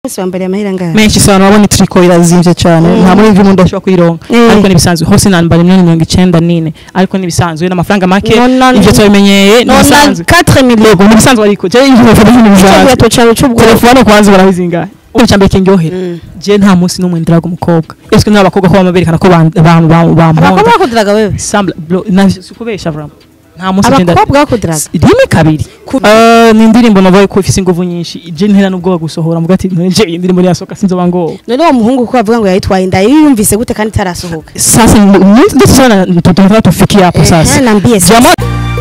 Bose bambariye amahera ngaha. menshi sana wabona itriko irazimvye cyane nta muri ivyo umuntu ashobora kuyironka Mm. ariko nibisanzwe hose nambara miliyoni mirongo icenda n'ine ariko nibisanzwe n'amafaranga make Nona- ivyo twabimenyeye Nona nibisanzwe 4 millions. yego nibisanzwe ariko je ivyo bivuga ibintu bisanzwe Cyo cyawe cy'ubwo. telefone kwanza barabizingahe ubu cyambere kinyohera Mm. je nta munsi n'umwe ndiraga umukobwa ese n'abakobwa ko bamaberekana ko ban- ban- ban- Abakobwa bamponda bakudiraga wewe. sambla bro na sikubesha vraiment nta munsi genda Abakobwa bakudiraga. rimwe kabiri Ku- Eh, ni indirimbo navuga ko ifise inguvu nyinshi je ntera n'ubwoba gusohora mvuga ati nje iyi ndirimbo yasohoka sinzoba ngo None uwo muhungu ko avuga ngo yayitwaye inda yiyumvise gute kandi itarasohoka. sasa ndio sana tunataka tufikie hapo Eh, sasa naambie sasa. jamaa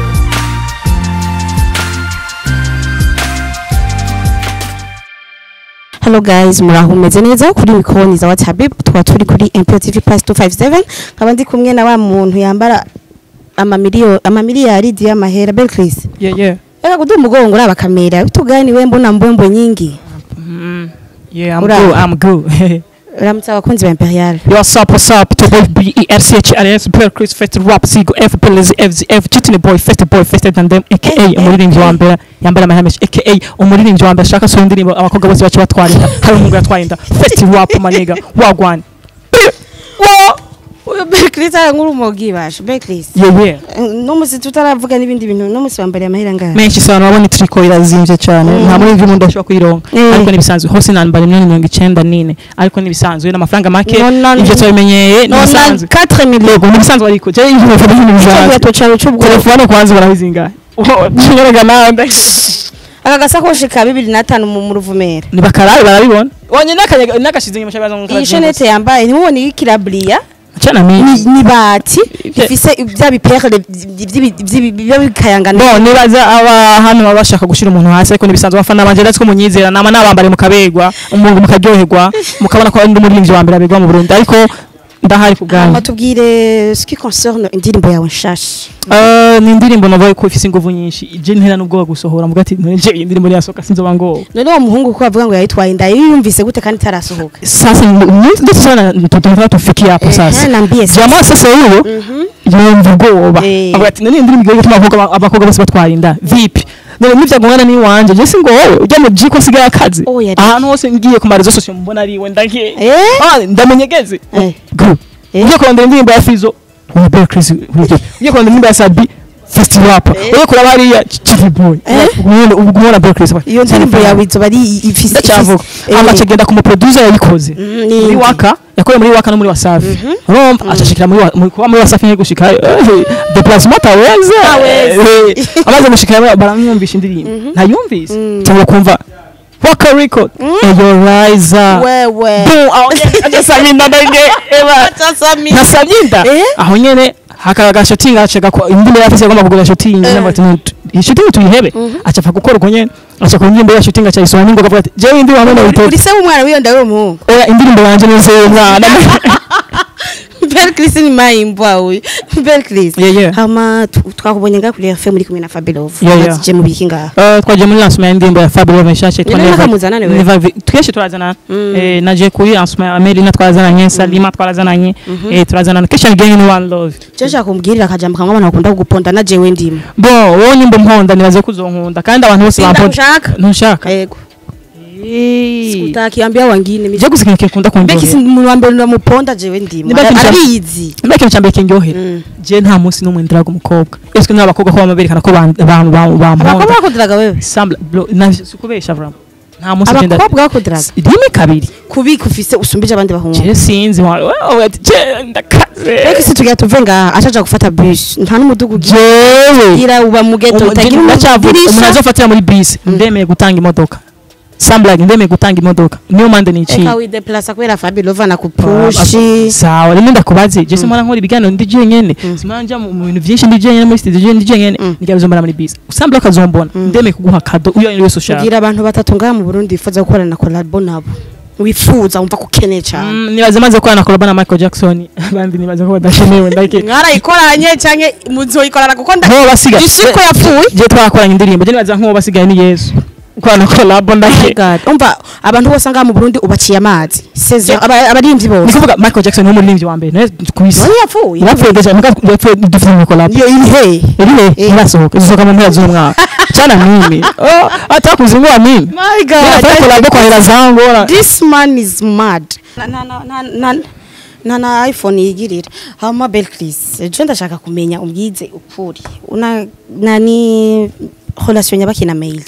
Hello guys, muraho meze neza kuri mikoni za WhatsApp tukaba turi kuri MPO TV Pass 257 nkaba ndi kumwe na wa muntu yambara amamiliyoni amamiliyari y'amahera Belchris. yeah yeah Eka kudu mugongo uraba kamera bitugani we mbona mbwembo nyingi. mm, yeah i'm Ura- good i'm good Uramutse abakunzi ba Imperial. What's up, what's up? To boy B E R C H R S Pearl Chris Fest Rap Sigo F Pillars F Z F Chitini Boy Fest Boy Fest than them aka Eh, eh, umuririmbyi wa eh. mbere yambara amahemesh aka umuririmbyi wa mbere ashaka so indirimbo abakobwa bose bace batwara inda hari umuhungu yatwaye inda Fest Rap maniga wagwan Wo uyo Belchris ara nkuru mogi basho Belchris. yeah yeah No musi tutaravuga n'ibindi bintu no musi bambariye amahera ngaha. menshi sana wabona itriko irazimvye cyane Mm. nta muri ivyo umuntu ashobora kuyironka Mm. ariko nibisanzwe hose nambara miliyoni mirongo icenda n'ine ariko nibisanzwe n'amafaranga make Nona- ivyo twabimenyeye Nona nibisanzwe 4 millions. yego nibisanzwe ariko je ivyo bivuga ibintu bisanzwe Cyo cyawe cy'ubwo. telefone kwanza barabizingahe kinyorega nawe Aka gasakoshi ka 2005 mu mu ruvumera. ni bakarabe barabibona wonye n'akanyaga n'agashize inyuma cy'abaza ngo Iyi shenete yambaye ntimubone ikirabriya. cyana ni mimi ni bati Ivyo- ifise bya biperle biba bikayangana bo nibaza aba hano baba bashaka gushira umuntu hasi ariko nibisanzwe abafana banje ndetse ko munyizera nama nabambare mukabegwa umuntu mukaryoherwa mukabona ko ndi umuririmbyi wa mbere abegwa mu Burundi ariko ndahari ku bwanyu batubwire ce qui concerne indirimbo yawe nshasha Eh, ni indirimbo navuga ko ifise inguvu nyinshi je ntera n'ubwoba gusohora mvuga ati nje iyi ndirimbo yasohoka sinzoba ngo none uwo muhungu ko avuga ngo yayitwaye inda yiyumvise gute kandi itarasohoka sasa ndio sana tunataka tufikie hapo sasa Eh, naambie sasa. jamaa sasa huyo yumva ubwoba Eh. avuga ati nani indirimbo yo gutuma abakobwa abakobwa bose batwara inda vipi none nivyagongana ni wanje je singo wowe ujya mu jiko asigaye akazi Oh, yari- ahantu hose ngiye ku marezo sosiyo mbona ari we ndagiye Eh? Ah, ndamenyegeze Eh. Go. Eh. ugiye kurondera indirimbo ya Fizo uyu Bear Chris ugiye ugiye kurondera indirimbo ya Sabi Festi Rap ugiye kuraba hariya Chief Boy Eh. ubwo ubwo ubona Bear Chris iyo ndirimbo yawe izoba ari ifise ndacyavuga ifise- ama eh, kigenda ku muproducer yayikoze Mm, muri nindi. waka yakorewe muri waka no muri wasafi urumva acashikira muri wa- muri kuba muri wasafi ngiye gushika eh, déplacement taweze Taweze. Eh, amaze gushika baramwumvisha indirimbo ntayumvise Mm. cyangwa kumva waka record eyo riser wewe ajasaminda ndenge eba nasabye inda Eh? aho nyene hakaga shooting acega ko indirimbo yafise agomba kugura shooting Eh. n'abati iyi shooting tuyihebe acapfa gukora uko nyene aca ku indirimbo ya shooting acayisoma ningoga avuga ati jewe indirimbo hamwe na uri se w'umwana w'iyo nda w'umuhungu oya indirimbo yanje nese mwana Belle Chris ni mayimbwa uyu Belle Chris Yeah, yeah. hama tu- twakubonye ngaha kuri FM muri kumwe na Fabelove Yeah, yeah. je mu biki ngaha Eh, twagiye muri lancement y'indirimbo ya Fabio Meshashe Ni nani nakamuzana ni wewe? twese turazana Mm. eh naje kuri lancement ya Melina twarazananye Salima twarazananye eh turazanana Christian Gang ni one love je nshaka kumbwirira akajambo kamwe abantu bakunda kuguponda na jewe ndimo bo wowe nimba mponda nibaze kuzonkunda kandi abantu bose bamponda Sindakushaka. ntushaka yego eh utakiambia wangine je gusiga ikintu kunda Beki si kumva umuntu wa mbere ndamuponda jewe ndimo Ni Becky Msha- arabizi mbega ikintu cyambere kinyohera Mm. je nta munsi n'umwe ndiraga umukobwa ese n'abakobwa ko bamaberekana ko ban- ban- ban- abakobwa bamponda bakudiraga wewe sambla bro na sikubesha vraiment nta munsi genda abakobwa bakudiraga rimwe kabiri kubika ufise usumbije abandi bahungu je sinzi wa wewe ati je ndakaze Beki si tugira tuve ngaha acaja gufata bus nta n'umudugu ugira jewe gira uba mu ghetto utagira ndacyavuga umuntu umudirisha azofatira muri bisi ndemeye gutanga imodoka samblag ndemeye gutanga imodoka niyo mande niciye eka wideplasa kubera Fabelove anakupushi sawa rimwe ndakubaze je simara nkora ibiganiro ndi jenyene simara nja mu mu bintu vyinshi ndi jenyene muri studio ndi jenyene Mm. ngira bizombara muri bisi usambla ukazombona ndemeye kuguha kado uyo ari wese ushaka kugira abantu batatu ngaha mu Burundi bifuza gukorana na collabo nabo wifuza wumva ko ukeneye cyane Mm, nibaze maze gukorana kolaba na Michael Jackson abandi nibaze ko badakenewe ndake mwarayikoranye canke muzoyikorana kuko nko basigaye isi ko yapfuye je twakoranye indirimbo je nibaza nko basigaye ni Yesu kwana collabo ndahe God umva abantu bose ngaha mu Burundi ubaciye amazi seze abarimvyi ni bose kuvuga Michael Jackson ni umuririmbyi wa mbere nawe kubisi none yapfuye yapfuye deja muga yapfuye dufite mu collabo iyo iri he iri he Eh. irasohoka isohoka mu mpera z'umwaka cyana mimi oh atakuze ngo mimi my Nafanya collabo kwa hela zangu ora this man is mad na na na na na na na iphone yigirira hama belcris je ndashaka kumenya ubwize ukuri una nani relation nyabaki na mail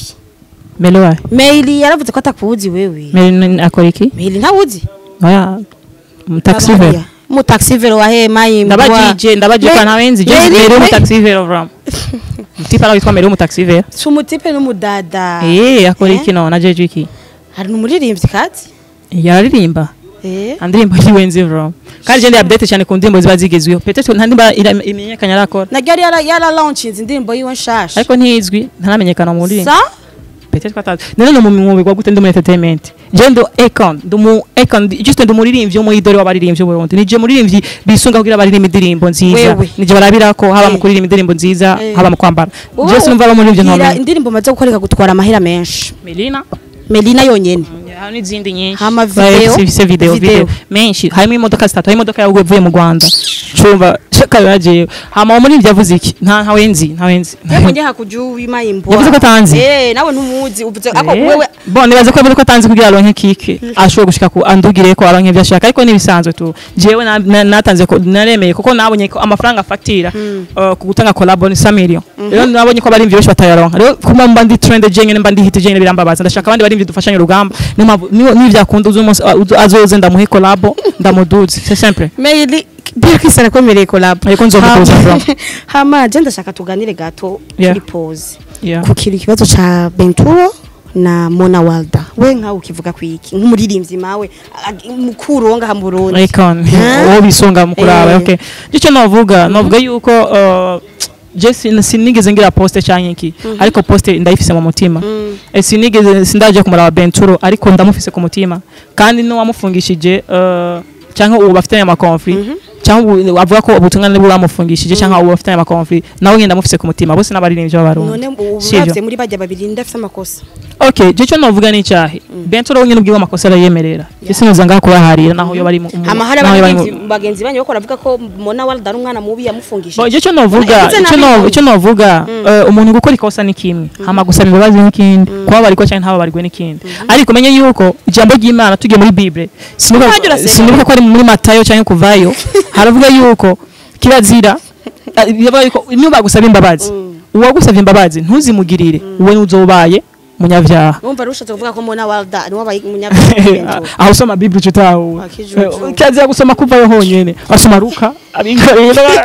Meloa mail yaravuze ko atakuzi wewe Meli akora iki mail ntawuzi oya mu taxi vero mu taxi vero wa he mai ndabajije ndabajije kwa ntawenzi je Meli mu taxi vero vram Mtipa na witwa Meli mu taxi vero sumutipe n'umudada eh akora Eh? iki no na jeje iki hari n'umuririmbyi kati yararirimba eh andirimbo yiwenzi vram kandi je ndi update cyane ku ndirimbo ziba zigezweho peut-être nta ndimba ira- imenyekanye arakora naryo yara yara launching indirimbo yiwe nshasha ariko ntizwi ntaramenyekana mu ndirimbo sa peut-être ko atazi none no mu mwuga gwa gute ndi muri entertainment je ndo econ ndi mu econ ndi- juste ndi umuririmbyi wo mu idore w'abaririmbyi b'Uburundi nije muririmbyi bisunga kugira abaririmba indirimbo nziza Wewe. nije barabirako haba mu Eh. kuririmba indirimbo nziza Eh. haba mu kwambara Wowe je sinumva abo muririmbyi ubwira ntomenya indirimbo maze gukoreka gutwara amahera menshi Melina melina yonyene hari n'izindi nyinshi Hama Bae- video, si- si video video. video menshi harimo imodoka zitatu harimo imodoka yawe ivuye mu Rwanda cumva shaka yagiye hama umuririmbyi yavuze iki nta ntawe nzi ntawe nzi yego njye hakuja uwimayimbo Yavuze ko atanzi? eh nawe ntumuzi uvuze ako Eh, wewe bon nibaza ko yavuze ko atanze kugira aronke kike ashobora gushika ku andugire ko aronke ibyo ashaka ariko nibisanzwe tu jewe na- na- natanze ko naremeye kuko nabonye ko amafaranga afatira uh, ku gutanga collabo ni 5 million rero nabonye ko abarimvyi benshi batayaronka rero kuma mba ndi trend jenge mba ndi hit jenge birambabaza ndashaka abandi barimvyi dufashanye urugamba niyo mpamvu niyo niyo byakunda uzo umunsi uh, uzo- azoze ndamuhe collabo ndamuduze c'est simple mail Birkis arakomereye collab Ariko nzomutuza Hama- from. hama je ndashaka tuganire gato Yeah. kuri pause yeah kukira ikibazo ca Benturo na Mona Walda we nkawe ukivuga kwiki nk'umuririmbyi mawe ag- mukuru wo ngaha mu Burundi icon Huh? uwo bisonga mu kuraba Eh. okay icyo navuga navuga yuko uh, je sin- sinigeze ngira poste canke iki ariko poste ndayifise mu mutima Eh, sinigeze sindaje kumuraba Benturo ariko ndamufise ku mutima kandi n'uwamufungishije uh, canke ubu bafitanye ama conflit cyangwa ubu- avuga ko ubutumwa nibo bamufungishije cyangwa ubu bafitanye ama conflit nawe ngenda mufise ku mutima bose n'abaririmbyi b'abarundi none ubu Sivyo? uravye muri bajya babiri ndafite amakosa okay je cyo navuga ni cyahe Benturo wenyine ubwiwe amakosa arayemerera ese noza ngaha kubaharira naho yo bari mu mu- amahara naho yo bari mu- abagenzi bagenzi banyu bako ravuga ko Mona Walda ari umwana mubi yamufungishije Bo icyo novuga Yagize icyo nabi no nabi. icyo novuga eh, umuntu gukora ikosa ni kimwe hama gusaba imbabazi ni kindi kubabarirwa cyangwa ntababarirwe ni kindi ariko menye yuko ijambo ry'Imana tugiye muri Bible sinuka Ntajya urasenga. sinuka ko ari muri Matayo cyangwa kuvayo haravuga yuko kirazira eh, yavuga yuko niba bagusaba imbabazi uwagusabye imbabazi ntuzimugirire uwe nuzobaye munyavyaha numva rushatse kuvuga ko Mona Walda ni wabaye umunyabwenge aho usoma bible utawe Akijuju. kazi gusoma kuvayo honyene asoma luka abigarira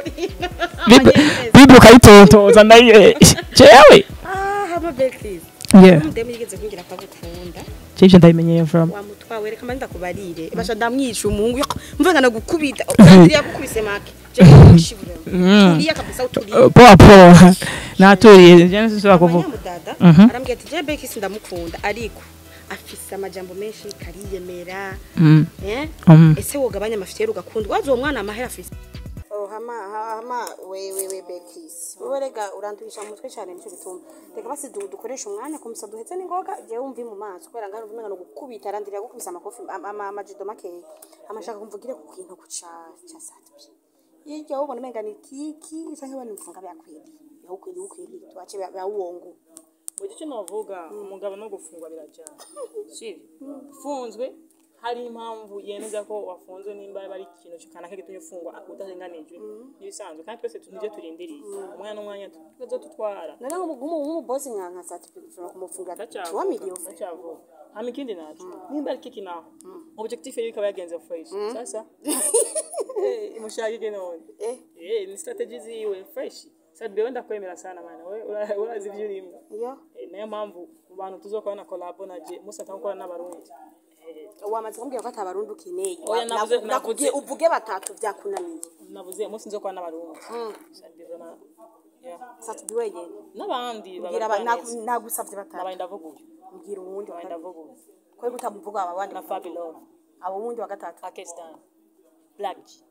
bible bible ukayitontoza nayo jewe ah hama Belkis yeah ndemu yigeze kungira akagukunda jeje ndabimenyeye from wamutwawe reka manda kubarire basha ndamwica umuhungu yako mvuga na gukubita kandi yakukubise make je kushibura uriya kabisa uturiye Uh, poa poa naturiye je nsinzira kuvuga abanyamudada Mhm. arambwira ati je Belkis ndamukunda ariko afise amajambo menshi kariyemera Mm, eh mm. ese wogabanya amafiteri ugakunda wazi uwo mwana amahera afise oh hama hama we we we Belkis wowe rega urandurisha mu mutwe cyane nicyo gituma reka basi du- dukoresha umwanya kumusa duhetse n'ingoga je wumvi mu maso kubera ngano umenga no gukubita arandira gukubisa amakofi ama- ama- amajido makeya amashaka kumvugire ku kintu ku ca ca satwi yijya ubona umenga ni kiki cyangwa bani mfunga byakwiriye yakwiriye ukwiriye twace bya uwongo mu gice navuga umugabo no gufungwa birajyana sibyo ufunzwe hari impamvu yemeza ko wafunzwe nimba ari ikintu kanaka gitumye ufungwa udarenganijwe n'ibisanzwe kandi twese tujye turindiriye umwanya n'umwanya tuzo tutwara none nk'umubosi nka nka satwi ushobora kumufunga tuwa miliyoni ndacyavuga hama ikindi naco nimba ari kiki naho objectif yari ikaba yagenze fresh sasa eh mushagige none eh eh ni strategy ziwe fresh sasa bewe ndakwemera sana mana we ura- urazi ibyo urimo iyo Eh, niyo mpamvu mu bantu tuzokora na collabo na je musa tankora n'abarundi wamaze kumbwira ko atabarundi ukeneye Oya, Wa- navuze- na- nakubwiye navuze- uvuge batatu byakunaniye navuze musi nzokora n'abarundi Sadi vraiment, yeah. satudi wenyine n'abandi mbwira aba- babarwaneza. naku- nagusavye batatu n'abandi ndavuguye mbwira uwundi wa n'abandi gatatu ndavuguye kwari gutamuvuga aba bandi na Fabi Love abo wundi wa gatatu Pakistan Black G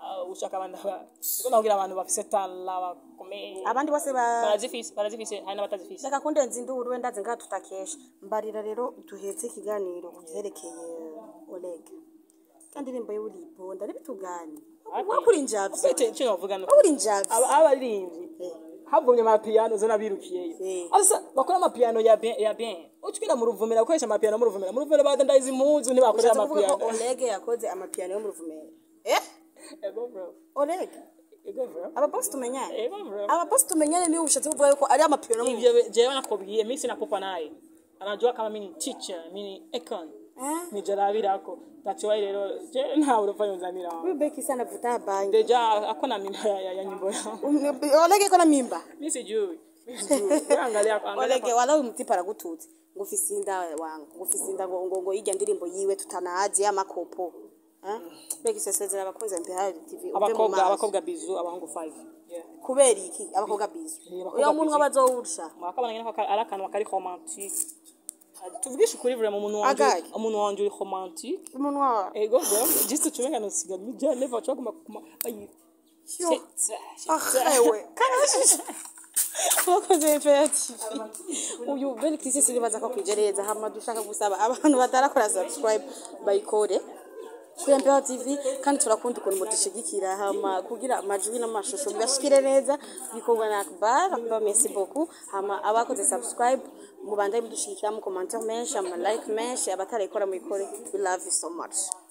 ah, ushaka abantu ba- siko nakugira abantu bafise tala bakomeye abandi bose ba barazifise barazifise hari n'abatazifise reka kundenza induru wenda nzi ngaha tutakesha mbarira rero duhetse ikiganiro ku byerekeye oleg kandi indirimbo ye uribonda n'ibitugani wakuri njavye Ufite icyo navuga no wakuri njavye aba abaririmbyi Eh. havumye amapiyano zo nabirukiyeyo Eh. asa bakora amapiyano ya bien ya bien ucikira mu ruvumera gukoresha amapiyano mu ruvumera mu ruvumera badandaza impuzu ntibakorera ushatse kuvuga ko amapiyano oleg yakoze amapiyano yo mu ruvumera eh ego bro oleg ego bro ababosi tumenyane ego bro ababosi tumenyane niyo ushatse kuvuga yuko ari amapiyano yo mu hivyo jewe nakubwiye mimi sina popa naye anajua kama mimi ni teacher mimi ni econ Eh? nijarabirako that's why rero je ntawe urupfa yonzanira Huyu beki sana vuta bangi deja akona mimba ya, ya, ya nyimbo yao oleg iko na mimba mimi sijui mimi sijui Wewe angalia angalia olege wala uyu mutipa aragututse ngo ufise inda wangu ngo ufise inda ngo ngo ngo irya ndirimbo yiwe tutanazi amakopo Eh? beki sesezera abakunzi mpera TV uve mu abakobwa maso. abakobwa bizu abahungu 5 yeah kubera iki abakobwa bizo Eh, abakobwa uyo munwa busy. bazowurusha mwakabana nyine ko ari akantu kari romantique tuvugishe ukuri vure mu muntu wanje Agaye. umuntu wanje uri romantique umunwa ego bro just tumenga no siga ni je never chwa kuma kuma ayi Yo. ahewe karashije wakoze mpera TV uyu beli kisi sinibaza ko kwijereza hama dushaka gusaba abantu batarakora subscribe bayikore kuri MPH TV kandi turakunda ukuntu mudushigikira hama kugira amajwi n'amashusho bigashikire neza bikorwa na Akbar Akbar merci beaucoup hama abakoze subscribe mubandaye mudushigikira mu commentaire menshi ama like menshi abatarayikora muyikore we love you so much